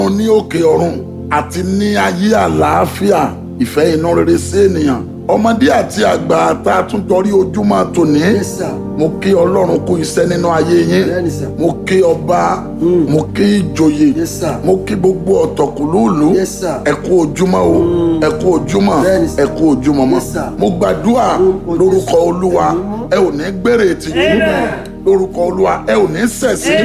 ní òkè ọ̀run àti ní ayé àlàáfíà ìfẹ́ inú rere sí ènìyàn ọmọdé àti àgbà tá a tún jọrí ojúmọ́ tòní Yes, sir. mo kí ọlọ́run kú iṣẹ́ nínú ayé yín Bẹ́ẹ̀ni, sir. mo kí ọba mo kí ìjòyè Yes, sir. mo kí gbogbo ọ̀tọ̀kùlúùlú Yes, sir. ẹ kú ojúmọ́ o ẹ kú ojúmọ́ Bẹ́ẹ̀ni, sir. ẹ kú ojúmọ́ mọ́ Yes, sir. mo gbàdúrà Lórúkọ lórúkọ Jésù. olúwa ẹ ò ní gbèrè tìjú lórúkọ olúwa ẹ ò ní ṣẹ̀sín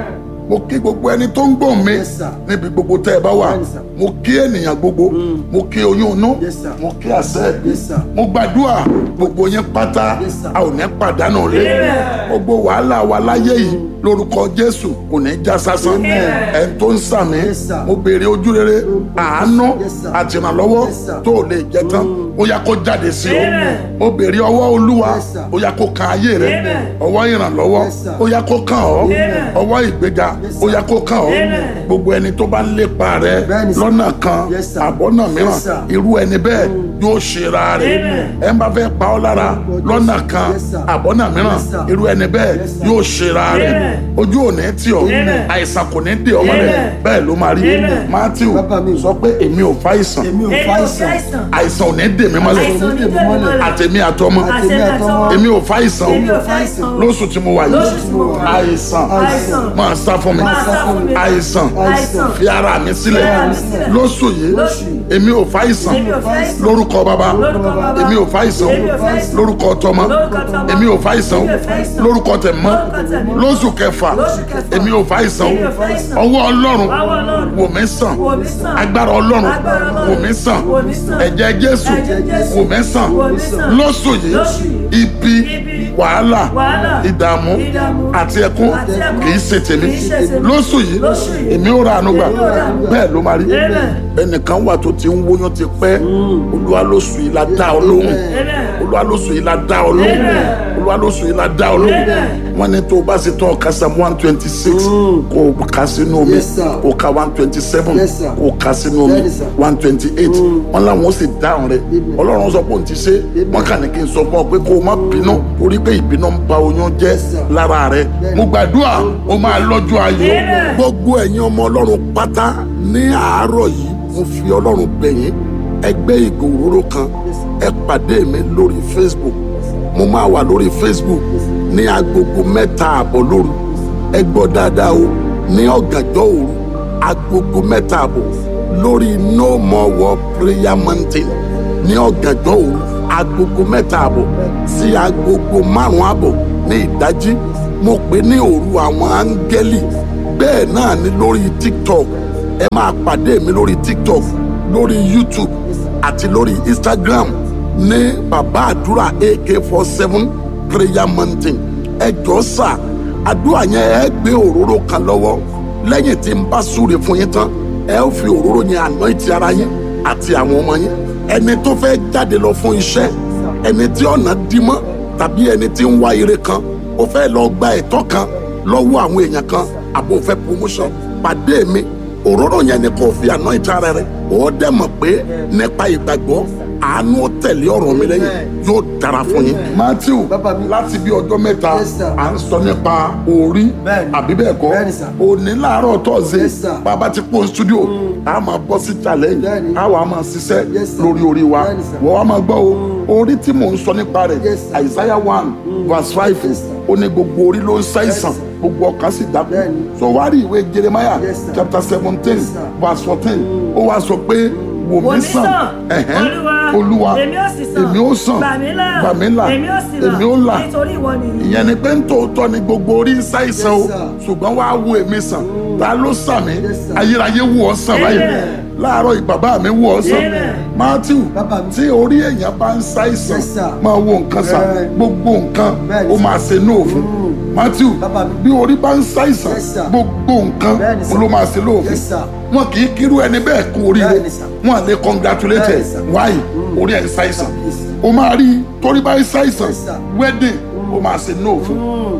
mo kí gbogbo ẹni tó ń gbọ́ mi Yes, sir. níbi gbogbo tẹ́ ẹ bá wà Bẹ́ẹ̀ni, sir. mo kí ènìyàn gbogbo mo kí oyún inú Yes, sir. mo kí àṣẹ Yes, sir. mo gbàdúrà gbogbo yín pátá Yes, sir. a ò ní pàdánù rẹ gbogbo wàhálà wa láyé yìí lórúkọ jésù kò ní já sásán ẹni tó ń sàmì Yes, sir. mo béèrè ojú rere àánú Yes, sir. àtìrànlọ́wọ́ Yes, sir. tó o lè jẹ tán ó yá kó jáde sí o mo béèrè ọwọ́ olúwa Yes, sir. ó yá kó kan ayé rẹ ọwọ́ ìrànlọ́wọ́ Yes, sir. ó yá kó kàn ọ́ ọwọ́ ìgbéga Yes, ó sir. yá kó kàn ọ́ gbogbo ẹni tó bá ń lépa rẹ Bẹ́ẹ̀ni, sir. lọ́nà kan Yes, sir. àbọ̀nà Yes, mìíràn sir. irú ẹni bẹ́ẹ̀ yóò ṣera rẹ̀ ẹ ń bá fẹ́ pa ọ́ lára lọ́nà kan Yes, sir. àbọ̀nà mìíràn Yes, sir. irú ẹni bẹ́ẹ̀ Yes, sir. yóò ṣera rẹ̀ ojú ò ní tì ọ́ àìsàn kò ní dè ọ́ mọ́lẹ̀ bẹ́ẹ̀ ló máa rí matthew Bàbá mi. sọ pé èmi ò fa àìsàn èmi ò Èmi fa ò àìsàn fàìsàn. àìsàn ò ní dè mí mọ́lẹ̀ Àìsàn ò ní dè mí mọ́lẹ̀. àtẹ̀mí àtọmọ Àtẹ̀mí àtọmọ. èmi ò fa àìsàn Èmi ò fàìsàn. lóṣù tí mo wà Lóṣù yìí tí mo wà. àìsàn Àìsàn. máa sá fún mi Máa sá fún mi. àìsàn Àìsàn. fi ara mi sílẹ̀ Fi ara mi sílẹ̀. lóṣù yìí Lóṣù. èmi ò fa àìsàn Èmi ò fàìsàn. lórúkọ bàbá Lórúkọ bàbá. èmi ò fa àìsàn Èmi ò fàìsàn. lórúkọ tọmọ Lórúkọ tọmọ. èmi ò fa àìsàn Èmi ò fàìsàn. lórúkọ tẹ̀mọ́ Lórúkọ tẹ̀mọ́. lóṣù kẹfà Lóṣù kẹfà. èmi ò fa àìsàn Èmi ò fàìsàn. ọwọ́ ọlọ́run Ọwọ́ Ọlọ́run. wò mí sàn Wò mí sàn. agbára ọlọ́run Agbára Ọlọ́run. wò mí sàn Wò mí sàn. ẹ̀jẹ̀ jésù Ẹ̀jẹ̀ Jésù. wò mí sàn Wò mí sàn. lóṣù yìí Lóṣù yìí. ibi Ibi. wàhálà Wàhálà. ìdààmú Ìdààmú. àti ẹkún Àti ẹkún. kì í ṣe tèmi Kì í ṣe tèmi. lóṣù yìí Lóṣù yìí. èmi ò ra àánú gbà Èmi ò ra àánú gbà. bẹ́ẹ̀ ló máa rí Amen. ẹnìkan wà tó ti ń wóyún ti pẹ́ olúwa lóṣù yìí la dá ọ lóhùn Amen. olúwa lóṣù yìí la dá ọ lóhùn Amen. olúwa lóṣù yìí la dá ọ lóhùn Amen. wọ́n ní tó o bá ṣe tán ọ̀ka sam one twenty six kó o kà sínú omi Yes, sir. kó o ka one twenty seven Yes, sir. kó o kà sínú omi Bẹ́ẹ̀ni, sir. one twenty eight wọ́n láwọn ó sì dáhùn rẹ̀ ọlọ́run sọ pé òun ti ṣe wọ́n kà ní kí n sọ fún ọ pé kó o má bínú torí pé ìbínú ń ba oyún jẹ́ Yes, sir. lára rẹ̀ Bẹ́ẹ̀ni. mo gbàdúrà o máa lọ́jọ́ ayọ̀ Amen. gbogbo ẹ̀yin ọmọ ọlọ́run pátá ní àárọ̀ yìí mo fi ọlọ́run bẹ̀ yín ẹgbẹ́ ìgò òróró kan ẹ pàdé mi lórí facebook mo máa wà lórí facebook ní agogo mẹ́ta àbọ̀ lóru ẹ gbọ́ dáadáa o ní ọ̀gànjọ́ òru agogo mẹ́ta àbọ̀ lórí no more war prayer mountain ní ọ̀gànjọ́ òru agogo mẹ́ta àbọ̀ sí agogo márùn-ún àbọ̀ ní ìdájí mo pè ní òru àwọn áńgẹ́lì bẹ́ẹ̀ náà ni lórí tiktok ẹ máa pàdé mi lórí tiktok lórí youtube àti lórí instagram ní bàbá àdúrà ak four seven prayer mountain ẹ jọ sà àdúrà yẹn ẹ gbé òróró kan lọ́wọ́ lẹ́yìn tí n bá súre fún yín tán ẹ ó fi òróró yẹn anoint ara yín àti àwọn ọmọ yín ẹni tó fẹ́ jáde lọ fún iṣẹ́ ẹni tí ọ̀nà dí mọ́ tàbí ẹni tí ń wá ire kan ó fẹ́ lọ gba ẹ̀tọ́ kan lọ́wọ́ àwọn èèyàn kan àbò fẹ́ promotion pàdé mi òróró yẹn ni kò fi anoint ara rẹ ó dẹ̀ mọ̀ pé nípa ìgbàgbọ́ àánú ó tẹ̀lé ọ̀rọ̀ mi lẹ́yìn yóò dára fún yín. matthew Bàbá mi. láti bí ọjọ́ mẹ́ta Yes, sir. à ń sọ nípa orí Bẹ́ẹ̀ni. àbí bẹ́ẹ̀ kọ́ Bẹ́ẹ̀ni, sir. òní láàárọ̀ tọ́sí Yes, sir. bàbá ti pọ́n studio a máa bọ́ sí challenge Bẹ́ẹ̀ni. a wà máa ṣiṣẹ́ Yes, sir. lórí orí wa Bẹ́ẹ̀ni, sir. wọ́n wá máa gbọ́ o orí tí mò ń sọ nípa rẹ̀ Yes, sir. Isaiah one verse five Yes, sir. ó ní gbogbo orí ló ń ṣàìsàn Yes, sir. gbogbo ọkàn sì dákú Bẹ́ẹ̀ni. so wá rí ìwé Jeremiah Yes, sir. chapter seventeen Yes, sir. verse fourteen ó wá sọ pé wò mí sàn ẹ̀hẹ́n, olúwa èmi ó sì sàn èmi ó sàn gbà mí là gbà mí là èmi ó sì là èmi ó là nítorí ìwọ nìyí. ìyẹn ni pé ntòótọ́ ni gbogbo orí ń ṣàìsàn o Yes, sir. ṣùgbọ́n wàá wo èmi sàn ta ló sàn mí Yes, sir. ayérayé wù ọ́ sàn báyìí Amen. láàárọ̀ yìí bàbá mi wù ọ́ sàn Amen. matthew Bàbá mi. tí orí èèyàn bá ń ṣàìsàn Yes, sir. máa wo nǹkan sàn Bẹ́ẹ̀. gbogbo nǹkan Bẹ́ẹ̀ ó ni, máa ṣe nóòfin matthew Bàbá mi. bí orí bá ń ṣàìsàn Yes, sir. gbogbo nǹkan Bẹ́ẹ̀ ni, sir. ló máa ṣe lóòfin Yes, sir. wọn kì í kírú ẹni bẹ́ẹ̀ kú oríire Bẹ́ẹ̀ ni, sir. wọn à lè congratulate Bẹ́ẹ̀ ẹ ni, sir. why orí ẹ̀ ń ṣàìsàn Yes. o máa rí torí bá ń ṣàìsàn Yes, sir. wedding o máa ṣe no fún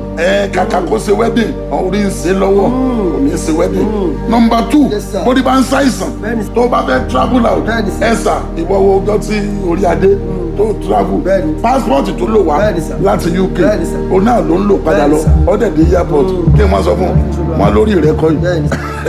ẹ kàkà kó ṣe wedding orí ń ṣe lọ́wọ́ kò ní ṣe wedding number two Yes, sir. bórí bá ń ṣàìsàn Bẹ́ẹ̀ ni, sir. tó bá fẹ́ travel out Bẹ́ẹ̀ ni, sir. ẹ sà ìwọ wo ọjọ́ tí orí adé tó travel Bẹ́ẹ̀ni. passport tó lò wá Bẹ́ẹ̀ni, sir. láti UK Bẹ́ẹ̀ni, sir. òun náà ló ń lò padà Bẹ́ẹ̀ni, lọ sir. ọ̀dẹ̀ dé airport kí wọ́n sọ fún un wọn lórí rẹ̀ kọ́ yìí bẹ́ẹ̀ni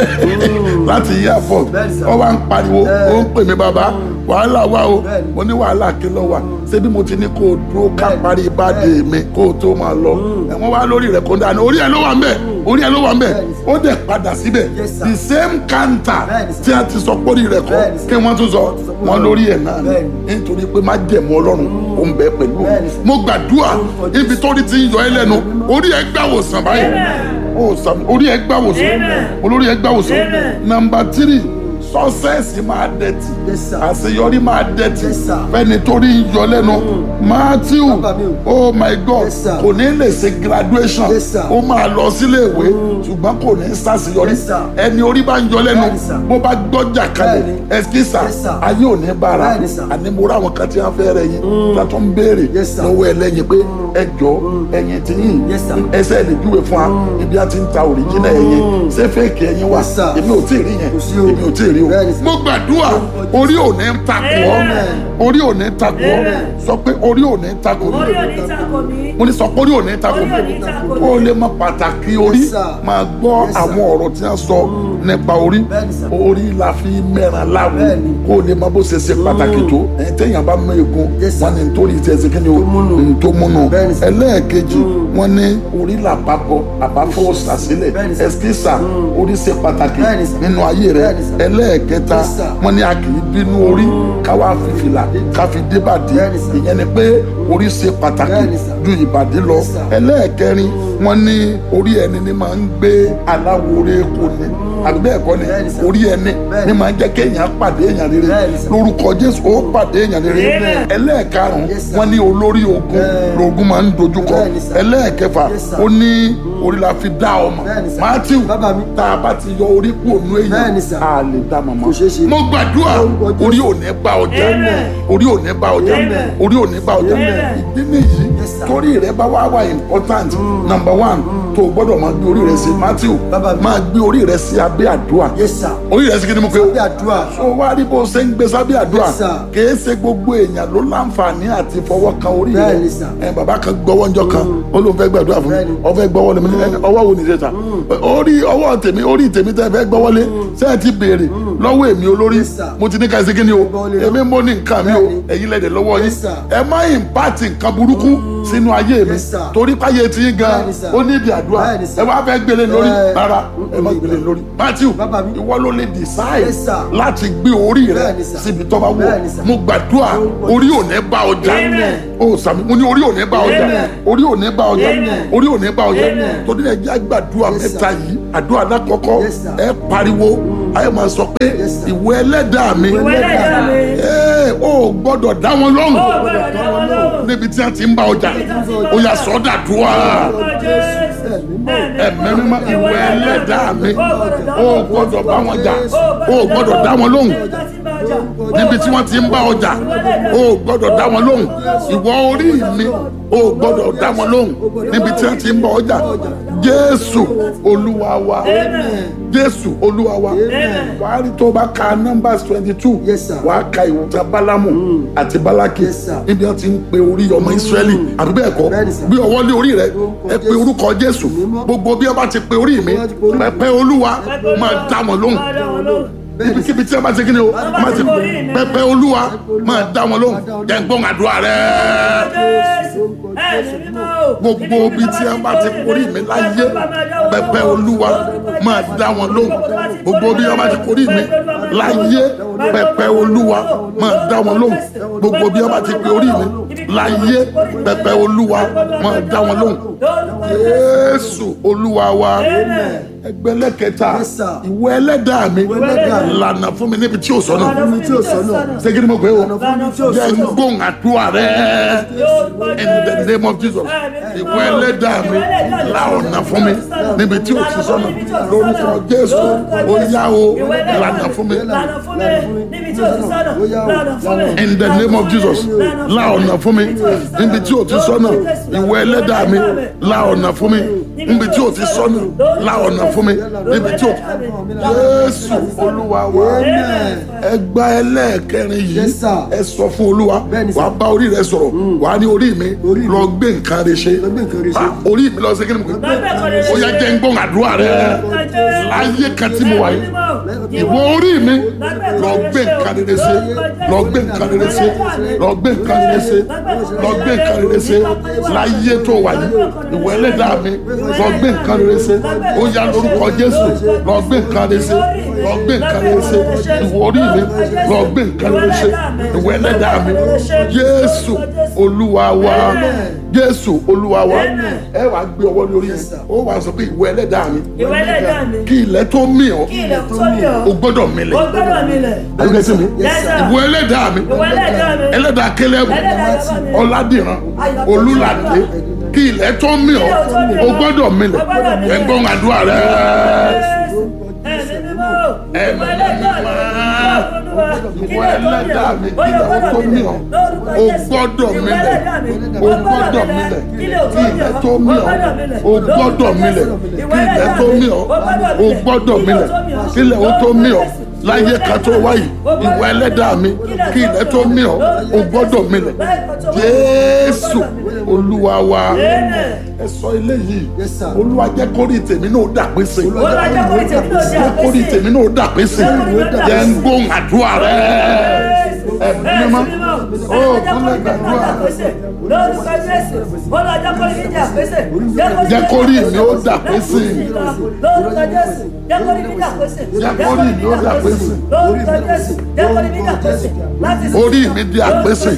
láti airport Bẹ́ẹ̀ni, sir. wọ́n wá ń pariwo Bẹ́ẹ̀. ó ń pè mí bàbá wàhálà wà o Bẹ́ẹ̀ni. mo ní wàhálà kí ló wà ṣé bí mo ti ní kó o dúró ká Bẹ́ẹ̀ni. parí ìbàdí mi kó o tó máa lọ ẹ̀wọ̀n wá lórí rẹ̀ kó ń dáná orí ẹ̀ ló wà ń bẹ̀ orí ẹ̀ ló wà ń bẹ̀ Bẹ́ẹ̀ni, sir. ó dẹ̀ padà síbẹ̀ Yes, sir. the same counter Bẹ́ẹ̀ni, sir. tí a ti sọ pé orí rẹ̀ kọ́ Bẹ́ẹ̀ni, sir. kí wọ́n tún sọ Wọ́n tún sọ pé wọn lórí ẹ̀ náà ni Bẹ́ẹ̀ni. nítorí pé má jẹ̀mú ọlọ́run ó ń bẹ pẹ̀lú òun. Bẹ́ẹ̀ni, sir. mo gbàdúrà Orúkọ ibi tó rí ti ń yọ ẹ lẹ́nu orí ẹ̀ gbàwòsàn báyìí ó sàmì orí ẹ̀ gbàwòsàn Amen. olórí ẹ̀ gbàwòsàn Amen. nàmbà tírì sọ́sẹ́ẹ̀sì máa dẹ̀tì Yes, sir. àṣeyọrí máa dẹ̀tì Yes, sir. fẹ́ni torí ń yọ lẹ́nu matthew Bàbá mi o. oh my god Yes, sir. kò ní lè ṣe graduation Yes, sir. ó máa lọ sílé ìwé ṣùgbọ́n kò ní ṣàṣeyọrí Yes, sir. ẹni orí bá ń yọ lẹ́nu Bẹ́ẹ̀ni, sir. bó bá gbọ́jà kalẹ̀ Bẹ́ẹ̀ni. ẹsikísà Yes, sir. ayé ò ní bára Bẹ́ẹ̀ni, sir. àní mo rá àwọn kan tí wọ́n fẹ́ rẹ̀ yín látọ̀ ń béèrè Yes, sir. lọ́wọ́ ẹlẹ́yin pé ẹ jọ ẹyin tí yín Yes, sir. ẹsẹ̀ lè júwe fún wa ibi a ti ń ta òrìjínà ẹyin ṣé fẹ́ẹ̀kì ẹyin wà Yes, sir. èmi ò tí ì rí yẹn Kò sí o. èmi ò tí ì rí o Bẹ́ẹ̀ni, sir. mo gbàdúrà orí ò ní takò ọ́ Amen. orí ò ní takò ọ́ Amen. sọ pé orí ò ní takò ọ́ orí òní tako mi. mo ní sọ pé orí ò ní takò Orí ò ní takò kó o lè mọ pàtàkì orí Yes, sir. máa gbọ́ Yes, sir. àwọn ọ̀rọ̀ tí wọ́n sọ nípa orí Bẹ́ẹ̀ni, sir. orí la fi mẹ́ran láwo Bẹ́ẹ̀ni. kó o lè mọ bó ṣe ṣe pàtàkì tó ẹ̀ téèyàn bá mọ egun Yes, sir. wọn ni nítorí tí ẹ ṣe kí ni o múnú. ní tó múnú Bẹ́ẹ̀ni, sir. ẹlẹ́ẹ̀kejì wọn ní orí làpapọ̀ àbáfọ́ ṣàṣìlẹ̀ Bẹ́ẹ̀ni, sir. ẹ̀sìkísà orí ṣe pàtàkì Bẹ́ẹ̀ni, sir. nínú ayé rẹ Bẹ́ẹ̀ni, sir. ẹlẹ́ẹ̀kẹta Yes, sir. wọn ní a kì í bínú orí káwá fìfìlà káfi débàdí Bẹ́ẹ̀ni, sir. ìyẹn ni pé orí ṣe pàtàkì Bẹ́ẹ̀ni, sir. ju ìbàdí lọ Yes, sir. ẹlẹ́ẹ̀kẹrin wọ́n ní orí ẹni ni máa ń gbé aláwòrè kò ní àbí bẹ́ẹ̀ kọ́ ni Bẹ́ẹ̀ni, sir. orí ẹni Bẹ́ẹ̀ni. ni máa ń jẹ́ kéèyàn pàdé èèyàn rere Bẹ́ẹ̀ni, sir. lórúkọ jésù ó pàdé èèyàn rere Amen. ẹlẹ́ẹ̀karùn-ún Yes, sir. wọ́n ní olórí ogun Bẹ́ẹ̀ni. lógun máa ń dojúkọ Bẹ́ẹ̀ni, sir. ẹlẹ́ẹ̀kẹfà Yes, sir. ó ní orí la fi dá ọmọ Bẹ́ẹ̀ni, sir. matthew Bàbá mi. tá a bá ti yọ orí kú ònú èèyàn Bẹ́ẹ̀ni, sir. a lè dá màmá Kò ṣeé ṣe. mo gbàdúrà Lórúkọ Jésù. orí ò ní bá ọjà Amen. orí ò ní bá ọjà Amen. orí ò ní bá ọjà Amen. ìdí nìyí Yes, sir. torí rẹ bá wá wà important number one tó o gbọ́dọ̀ máa gbé orí rẹ sí matthew Bàbá mi. máa gbé orí rẹ sí abẹ́ àdúrà Yes, sir. orí rẹ sí kí ni mo pe o Sábẹ́ àdúrà. so wá rí bó ṣe ń gbé sábẹ́ àdúrà Yes, sir. kìí ṣe gbogbo èèyàn ló láǹfààní àti fọwọ́ kan orí rẹ Bẹ́ẹ̀ni, sir. ẹ bàbá kan gbọ́wọ́ ńjọ́ kan ó lóun fẹ́ gbàdúrà fún mi Bẹ́ẹ̀ni. ó fẹ́ gbọ́wọ́ lé mi ní ẹni ọwọ́ wo ni ṣe ta orí ọwọ́ tèmi orí tèmi tẹ́ fẹ́ gbọ́wọ́ lé ṣé ẹ ti béèrè lọ́wọ́ èmi olórí Yes, sir. mo ti ní ká ṣe kí ni o Gbọ́wọ́ lé èmi mo ní nǹkan mi o Bẹ́ẹ̀ni. ẹ̀yin lẹ́dẹ̀ lọ́wọ́ yín Yes, sir. ẹ má ìmpáàtì nǹkan burúkú sínú ayé mi Yes, sir. torí páyé ti yín gan Bẹ́ẹ̀ni, sir. ó ní ìdí àdúrà Bẹ́ẹ̀ni, sir. ẹ wá fẹ́ gbélé lórí Ẹ- rárá ẹ má gbélé lórí matthew Bàbá mi. ìwọ ló lè decide Yes, sir. láti gbé orí rẹ Bẹ́ẹ̀ni, sir. síbi tó bá wù Bẹ́ẹ̀ni, sir. mo gbàdúrà Orúkọ orí ò ní bá ọjà Amen. o sàmì mo ní orí ò ní bá ọjà Amen. orí ò ní bá ọjà Amen. orí ò ní bá ọjà Amen. torí ẹ jẹ́ àgbàdúrà Yes, sir. mẹ́ta yìí àdúrà lákọ̀ọ́kọ́ Yes, sir. ẹ pariwo ayé máa sọ pé Yes, sir. ìwọ ẹlẹ́dàá mi ìwé lẹ́yìn mi. ẹ ò gbọ́dọ̀ dá wọn lóhùn ó gbọ́dọ̀ dá wọn lóhùn. níbi tí wọ́n ti ń bá ọjà ó yà sọ́dà dùwà ẹ̀mí mímọ́ ìwọ ẹlẹ́dàá mi ó gbọ́dọ̀ bá wọn jà ó gbọ́dọ̀ dá wọn lóhùn níbi tí wọ́n ti ń bá ọjà o ò gbọ́dọ̀ dá wọn lóhùn ìwọ orí mi o ò gbọ́dọ̀ dá wọn lóhùn níbi tí wọ́n ti ń bá ọjà jésù olúwa wa jésù olúwa wa wàá rí tó bá ka numbers twenty two Yes, sir. wàá ka ìwòsàn bálámù àti bálákì Yes, sir. níbi wọ́n ti ń pe orí ọmọ ìsírẹ́lì àbí bẹ́ẹ̀ kọ́ Bẹ́ẹ̀ni, sir. bí ọwọ́ lé orí rẹ ẹ pe Jésù. orúkọ jésù Mímọ́. gbogbo bí wọ́n bá ti pe orí mi Wọ́n ti pe orí mi. pẹpẹ olúwa máa dá wọn lóhùn Bẹ́ẹ̀ni, ibikíbi tí a bá ti kí ni o bá máa ti ti borí mi. pẹpẹ olúwa máa dá wọn lóhùn Máa dá wọn lóhùn. jẹ́ ń gbọ́n àdúrà rẹ gbogbo ibi tí a bá ti korí mi láyé pẹpẹ olúwa máa dá wọn lóhùn gbogbo bí a bá ti korí mi láyé pẹpẹ olúwa máa dá wọn lóhùn gbogbo bí a bá ti pe orí mi láyé pẹpẹ olúwa máa dá wọn lóhùn jésù olúwa wa ẹgbẹ́lẹ́ kẹta Yes, sir. ìwọ ẹlẹ́dàá mi ẹlẹ́dàá mi. lànà fún mi níbi tí o sọnù Lànà fún mi tí ò sọ́nà. segin ni mo pe o Lànà fún mi tí ò jẹ́ ń sọ́nà. gbóhùn àdúrà rẹ in the name of jesus ìwọ ẹlẹ́dàá mi la ọ̀nà fún mi níbi tí o ti sọnù lórúkọ jésù ó yá o lànà fún mi lànà fún mi níbi tí o ti sọ́nà lànà fún mi. in the name of jesus la ọ̀nà fún mi níbi tí o ti sọ́nà ìwọ ẹlẹ́dàá mi la ọ̀nà fún mi níbi tí o ti sọ́nà la ọ̀nà fún mi níbi tí o ti jésù olúwa wa ẹ gba ẹlẹ́ẹ̀kẹrin yìí Yes, sir. ẹ sọ fún olúwa Bẹ́ẹ̀ni, sir. wàá bá orí rẹ sọ̀rọ̀ wàá ní orí mi Orí mi. lọ gbé nǹkan rẹ ṣe Lọ gbé nǹkan rẹ ṣe. Ah, orí mi lọ sí kí ni mo ó yá jẹ́ ń gbóhùn àdúrà rẹ láyé kan tí mo wà yìí ìwọ orí mi lọ gbé nǹkan rere ṣe lọ gbé nǹkan rere ṣe lọ gbé nǹkan rere ṣe lọ gbé nǹkan rere ṣe láyé tó wà yìí ìwọ ẹlẹ́dàá mi lọ gbé nǹkan rere ṣe ó yá lórúkọ jésù lọ gbé nǹkan rere ṣe lọ gbé nǹkan rere ṣe ìwọ orí mi lọ gbé nǹkan rere ṣe ìwọ ẹlẹ́dàá mi jésù olúwa wa jésù olúwa wa ẹ wàá gbé ọwọ́ lórí ẹ ó wàá sọ pé ìwọ ẹlẹ́dàá mi ìwọ ẹlẹ́dàá mi kí ilẹ̀ tó mì ọ́ kí ilẹ̀ tó mi ọ́ o gbọ́dọ̀ milẹ̀ ó gbọ́dọ̀ mi lẹ̀. ẹgbẹ́ sí mi Yes, sir. ìwọ ẹlẹ́dàá mi ìwọ ẹlẹ́dàá mi ẹlẹ́dàá kẹlẹ́bù ẹlẹ́dàá bàbá mi ọ̀làdìran olùlàdé kí ilẹ̀ tó mì ọ́ o gbọ́dọ̀ milẹ̀ ẹgbọ́n àdúrà rẹ ẹ̀mí mímọ́ ìwọ ẹlẹ́dàá mi ìwọ ẹlẹ́dàá mi kí ilẹ̀ tó mì ọ́ o gbọ́dọ̀ milẹ̀ o gbọ́dọ̀ milẹ̀ kí ilẹ̀ tó mì ọ́ o gbọ́dọ̀ milẹ̀ kí ilẹ̀ tó mì ọ́ o gbọ́dọ̀ milẹ̀ kí ilẹ̀ ó tó mì ọ́ láyé kan tó wáyé ìwọ ẹlẹ́dàá mi kí ilẹ̀ tó mì ọ́ o gbọ́dọ̀ milẹ̀ jésù olúwa wa ẹ sọ eléyìí Yes, sir. olúwa jẹ́ kórìí tèmi náà dà pé sí Olúwa jẹ́ kórìí tèmi náà dà jẹ́ pé kórìí sí. tèmi náà dà pé sí jẹ́ ń gbóhùn àdúrà rẹ ẹ̀mí mímọ́ ó kúnlẹ̀ gbàdúrà lórúkọ jésù bọ́lá jákòrí mi jà pèsè Jẹ́ kórìí mi ó dà pé sí. lórúkọ jésù jákòrí mi jà pèsè Jẹ́ kórìí mi ó dà pé sí. lórúkọ jésù jákòrí mi jà pèsè láti orí mi di àpèsè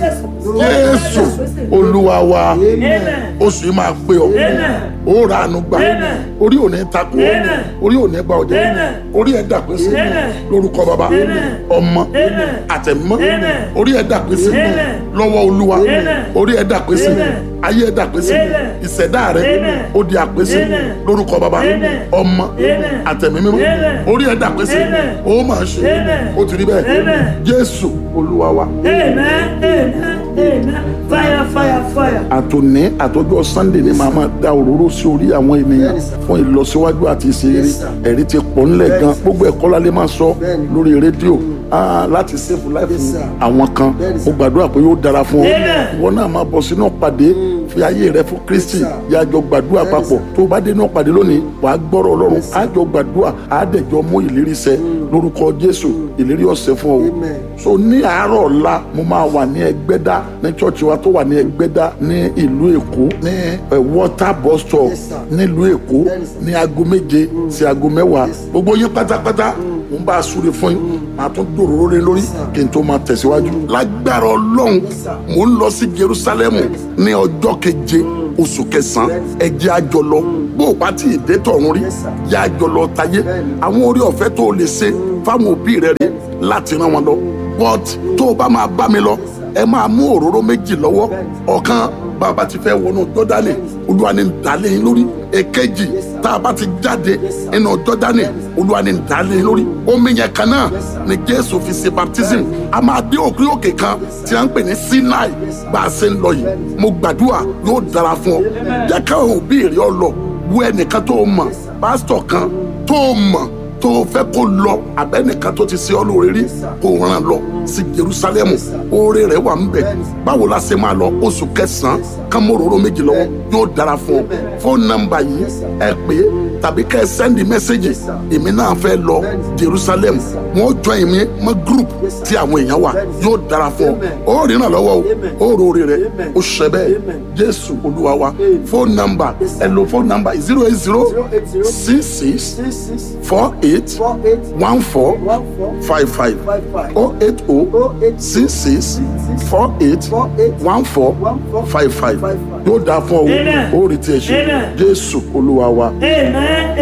jésù olúwa wa amen oṣù yìí máa pé ọ Amen. ó ra àánú gbà Amen. orí ò ní takò ọ Amen. orí ò ní gba ọjà Amen. orí ẹ dà pé sí Amen. lórúkọ bàbá Amen. ọmọ Amen. àtẹ̀mọ́ Amen. orí ẹ dà pé sí Amen. lọ́wọ́ olúwa Amen. orí ẹ dà pé sí Amen. ayé ẹ dà pé sí Amen. ìṣẹ̀dá rẹ Amen. ó di àpèsè Amen. lórúkọ bàbá Amen. ọmọ Amen. àtẹ̀mí mímọ́ Amen. orí ẹ dà pé sí Amen. ó máa ṣe Amen. ó ti rí bẹ́ẹ̀ Amen. jésù olúwa wa. amen amen amen fire fire fire. àtòní àtọjọ́ sunday ni màá máa da òróró sí orí àwọn ènìyàn Bẹ́ẹ̀ni, sir. fún ìlọsíwájú àti ìṣeré Yes, sir. ẹ̀rí ti pọ̀ ńlẹ̀ Bẹ́ẹ̀ni, gan sir. gbogbo ẹ̀kọ́ la lè máa sọ Bẹ́ẹ̀ni. lórí rédíò ah, láti save life Yes, sir. àwọn kan Bẹ́ẹ̀ni, mo sir. gbàdúrà pé yóò dára fún ọ Amen. ìwọ náà máa bọ̀ sínú pàdé fi ayé rẹ fún kristi sir. yàjọ gbàdúrà Bẹ́ẹ̀ni, papọ̀ sir. tó o bá dé inú pàdé lónìí wàá gbọ́rọ̀ ọlọ́run Yes, sir. àjọ gbàdúrà àádẹ́jọ mú ìlérí ṣẹ lórúkọ jésù ìlérí ọ̀sẹ̀ fún ọ Amen. so ní àárọ̀ ọ̀la mo máa wà ní ẹgbẹ́dá ní chọ́ọ̀chì wa tó wà ní ẹgbẹ́dá ní ìlú èkó ní eh, water bus stop Yes, sir. nílùú èkó Bẹ́ẹ̀ni, sir. ní aago méje sí aago mẹ́wàá Yes. gbogbo yín pátápátá mo ń bá a súre fún yín màá tún dòróró lé lórí kí n tó máa tẹ̀síwájú lágbára ọlọ́run mo ń lọ sí jerusalemu ní ọjọ́ keje oṣù kẹsàn-án ẹ jẹ́ a jọ lọ bó o bá tí ì dé tọ̀run rí Yes, sir. yá a jọ lọ tayé Bẹ́ẹ̀ni. àwọn orí ọ̀fẹ́ tó o lè ṣe fáwọn òbí rẹ rí láti rán wọn lọ but tó o bá máa bá mi lọ ẹ máa mú òróró méjì lọ́wọ́ ọ̀kan bàbá ti fẹ́ wọnú jọ́dánì olúwa ni ń dálé yín lórí èkejì tá a bá ti jáde nínú jọ́dánì olúwa ni ń dálé yín lórí omi yẹn kan náà ni jésù fi ṣe baptism a máa dé òkè òkè kan tí a ń pè ní sinai bá a ṣe ń lọ yìí mo gbàdúrà yóò dára fún ọ jẹ́ káwọn òbí rẹ ọ lọ wo ẹnìkan tó o mọ̀ pásítọ̀ kan tó o mọ̀ tó o fẹ́ kó lọ abẹ́nìkan tó ti ṣe ọ́ lóore rí kó o ràn lọ sí jerusalem oore rẹ̀ wà ń bẹ̀ báwo la ṣe máa lọ oṣù kẹsàn-án kámóróró méjì lọ́wọ́ yóò dára fún ọ fóònù nọ́mbà yìí ẹ pè é tàbí kẹ́ ẹ sẹ́ndì mẹ́sẹ́gì èmi náà fẹ́ lọ jerusalem wọ́n jọ èmi mọ́ group tí àwọn èèyàn wà yóò dára fún ọ ó rìnnà lọ́wọ́ o ó rore rẹ̀ ó ṣẹ bẹ́ẹ̀ jésù olúwa wa fóònù nọ́mbà ẹ lo fóònù nọ́mbà zero eight zero six six six six four eight four eight one four one four five five five five oh eight oh oh eight six six four eight four eight one four one four five five five five. yóò dáa fún ọ Amen. o ó rí tiẹ̀ ṣe Amen. jésù olúwa wa. amen